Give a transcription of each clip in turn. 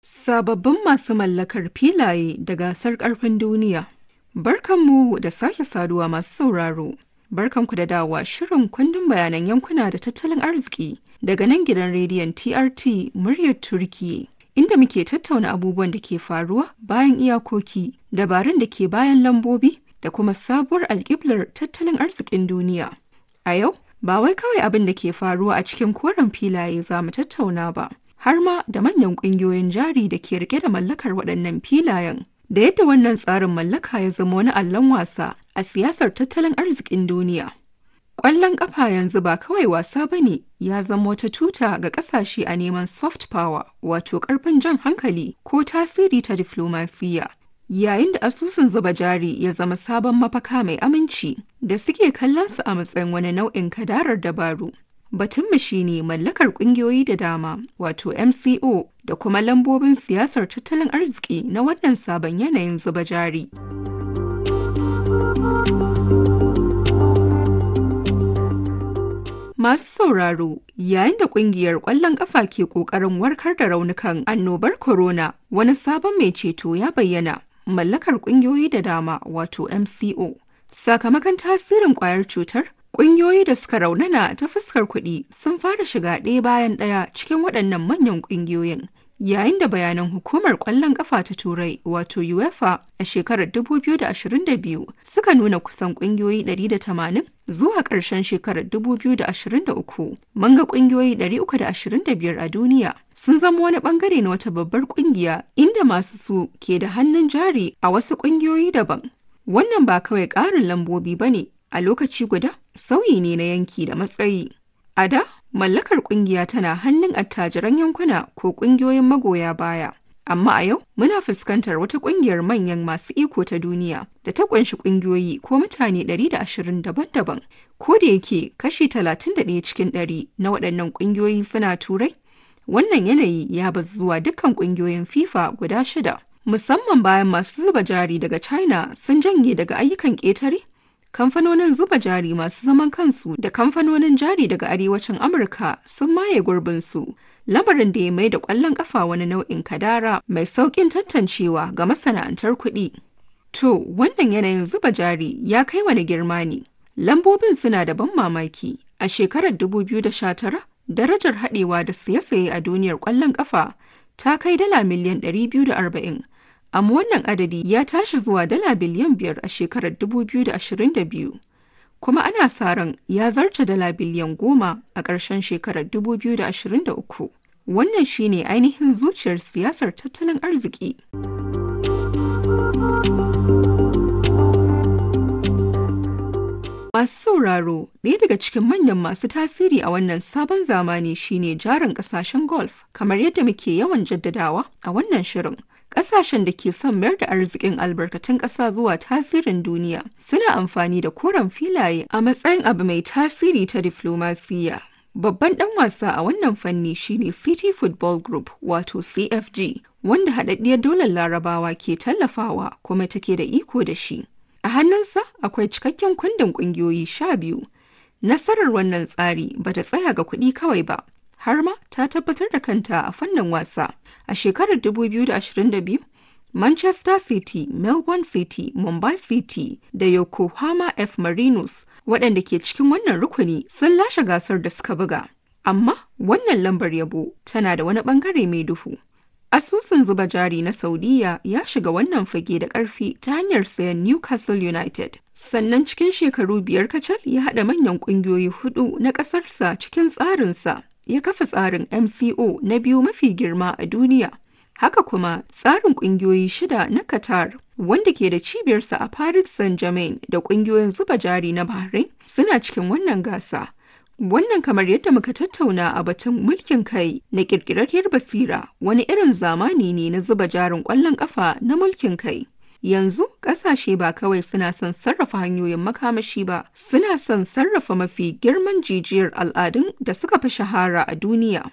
Sababbin masu mallakar filaye da gasar ƙarfin duniya. Barkanmu da sake saduwa masu sauraro. Barkanku da dawowa shirin kundin bayanan yankuna da tattalin arziki daga nan gidan rediyon TRT muryar Turki. Inda muke tattauna abubuwan da ke faruwa bayan iyakoki, dabarun da ke bayan lambobi da kuma sabuwar alƙiblar tattalin arzikin duniya. A yau, ba wai kawai abin da ke faruwa a cikin koren filaye za mu tattauna ba, har ma da manyan ƙungiyoyin jari da ke rike da mallakar waɗannan filayen. Da yadda wannan tsarin mallaka ya zama wani allon wasa a siyasar tattalin arzikin duniya. Ƙwallon ƙafa yanzu ba kawai wasa ba ne ya zama wata tuta ga ƙasashe a neman soft power wato ƙarfin jan hankali ko tasiri ta diflomasiyya. Yayin da asusun zuba jari ya zama sabon mafaka mai aminci da suke kallon su a matsayin wani nau'in kadarar dabaru. Batunmu shi ne mallakar ƙungiyoyi da dama wato MCO da kuma lambobin siyasar tattalin arziki na wannan sabon yanayin zuba jari. Masu sauraro yayin da kungiyar ƙwallon ƙafa ke ƙoƙarin warkar da raunukan annobar corona wani sabon mai ceto ya bayyana mallakar ƙungiyoyi da dama wato MCO. Sakamakon tasirin ƙwayar cutar, ƙungiyoyi da suka raunana ta fuskar kuɗi sun fara shiga ɗaya bayan ɗaya cikin waɗannan manyan ƙungiyoyin. Yayin da bayanan hukumar ƙwallon ƙafa ta Turai wato UEFA a shekarar 2022 suka nuna kusan ƙungiyoyi 180 zuwa ƙarshen shekarar 2023 mun ga ƙungiyoyi 325 a duniya sun zama wani ɓangare na wata babbar ƙungiya inda masu su ke da hannun jari a wasu ƙungiyoyi daban. Wannan ba kawai ƙarin lambobi ba ne a lokaci guda sauyi ne na yanki da matsayi. A da, mallakar kungiya tana hannun attajiran yankuna ko kungiyoyin magoya baya. Amma a yau muna fuskantar wata kungiyar manyan masu iko ta duniya da ta kunshi kungiyoyi ko mutane 120 daban-daban. Ko da yake kashi 31 cikin 100 na waɗannan kungiyoyi suna turai, wannan yanayi ya bazu zuwa dukkan kungiyoyin FIFA guda shida. Musamman bayan masu zuba jari daga China sun janye daga ayyukan ƙetare kamfanonin zuba jari masu zaman kansu da kamfanonin jari daga arewacin amurka sun maye gurbinsu lamarin da ya mai da kwallon kafa wani nau'in kadara mai sauƙin tantancewa ga masana'antar kuɗi to wannan yanayin zuba jari ya kai wani girma ne lambobin suna da ban mamaki a shekarar 2019 darajar haɗewa da siye-siye a duniyar kwallon kafa ta kai dala miliyan 240 amma wannan adadi ya tashi zuwa dala biliyan biyar a shekarar 2022 kuma ana sa ran ya zarta dala biliyan goma a ƙarshen shekarar 2023 wannan shine ainihin zuciyar siyasar tattalin arziki Masu sauraro, ɗaya daga cikin manyan masu tasiri a wannan sabon zamani shine jarin ƙasashen golf, kamar yadda muke yawan jaddadawa a wannan shirin. Ƙasashen da ke son mayar da arzikin albarkatun ƙasa zuwa tasirin duniya suna amfani da koren filaye a matsayin abu mai tasiri ta diflomasiyya. Babban ɗan wasa a wannan fanni shine City Football Group wato CFG, wanda haɗaɗɗiyar dolar larabawa ke tallafawa kuma take da iko da shi. A hannunsa akwai cikakken kundin ƙungiyoyi sha biyu. Nasarar wannan tsari bata tsaya ga kuɗi kawai ba, har ma ta tabbatar da kanta a fannin wasa. A shekarar 2022, Manchester City, Melbourne City, Mumbai City da Yokohama F. Marinos waɗanda ke cikin wannan rukuni sun lashe gasar da suka buga. Amma wannan lambar yabo tana da wani ɓangare mai duhu. Asusun zuba jari na Saudiya ya shiga wannan fage da ƙarfi ta hanyar sayan Newcastle United. Sannan cikin shekaru biyar kacal ya haɗa manyan ƙungiyoyi hudu na ƙasarsa cikin tsarinsa. Ya kafa tsarin MCO na biyu mafi girma a duniya. Haka kuma tsarin ƙungiyoyi shida na Qatar wanda ke da cibiyarsa a Paris Saint-Germain da ƙungiyoyin zuba jari na Bahrain suna cikin wannan gasa. Wannan kamar yadda muka tattauna a batun mulkin kai na ƙirƙirarriyar basira wani irin zamani ne na zuba jarin ƙwallon ƙafa na mulkin kai. Yanzu ƙasashe ba kawai suna son sarrafa hanyoyin makamashi ba, suna son sarrafa mafi girman jijiyar al'adun da suka fi shahara a duniya.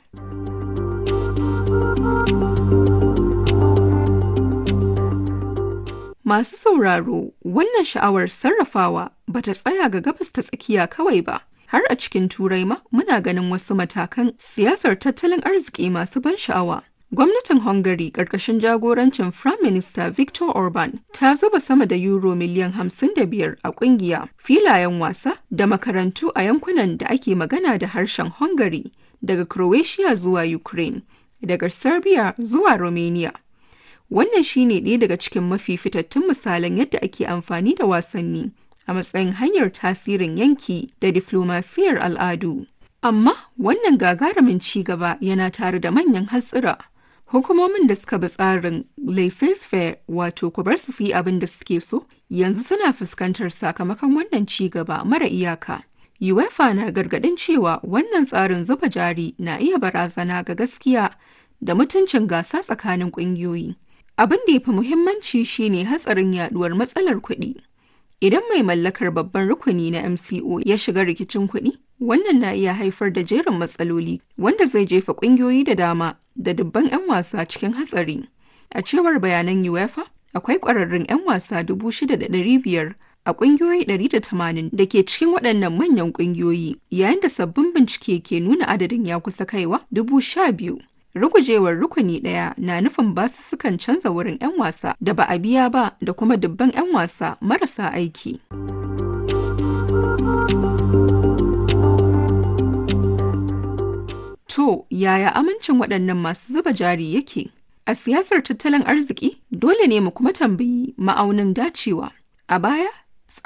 Masu sauraro, wannan sha'awar sarrafawa bata tsaya ga gabas ta tsakiya kawai ba. har a cikin turai ma muna ganin wasu matakan siyasar tattalin arziki masu ban sha'awa Gwamnatin Hungary ƙarƙashin jagorancin Prime Minister Viktor Orban ta zuba sama da euro miliyan 55 a ƙungiya, filayen wasa da makarantu a yankunan da ake magana da harshen Hungary daga Croatia zuwa Ukraine, daga Serbia zuwa Romania. Wannan shine ɗaya daga cikin mafi fitattun misalan yadda ake amfani da wasanni a matsayin hanyar tasirin yanki da diflomasiyar al'adu. Amma wannan gagarumin ci gaba yana tare da manyan hatsira. Hukumomin da suka bi tsarin laissez-faire wato ku bar su yi abin da suke so yanzu suna fuskantar sakamakon wannan ci gaba mara iyaka. UEFA na gargadin cewa wannan tsarin zuba jari na iya barazana ga gaskiya da mutuncin gasa tsakanin ƙungiyoyi. Abin da ya fi muhimmanci shine hatsarin yaduwar matsalar kuɗi. Idan mai mallakar babban rukuni na MCO ya shiga rikicin kuɗi, wannan na iya haifar da jerin matsaloli wanda zai jefa ƙungiyoyi da dama da dubban 'yan wasa cikin hatsari. A cewar bayanan UEFA, akwai ƙwararrun 'yan wasa 6,500 a ƙungiyoyi 180 da ke cikin waɗannan manyan ƙungiyoyi, yayin da sabbin bincike ke nuna adadin ya kusa kaiwa 12,000. Rugujewar rukuni ɗaya na nufin basussukan canza wurin 'yan wasa da ba a biya ba da kuma dubban 'yan wasa marasa aiki. To, yaya amincin waɗannan masu zuba jari yake? A siyasar tattalin arziki, dole ne mu kuma tambayi ma'aunin dacewa. A baya,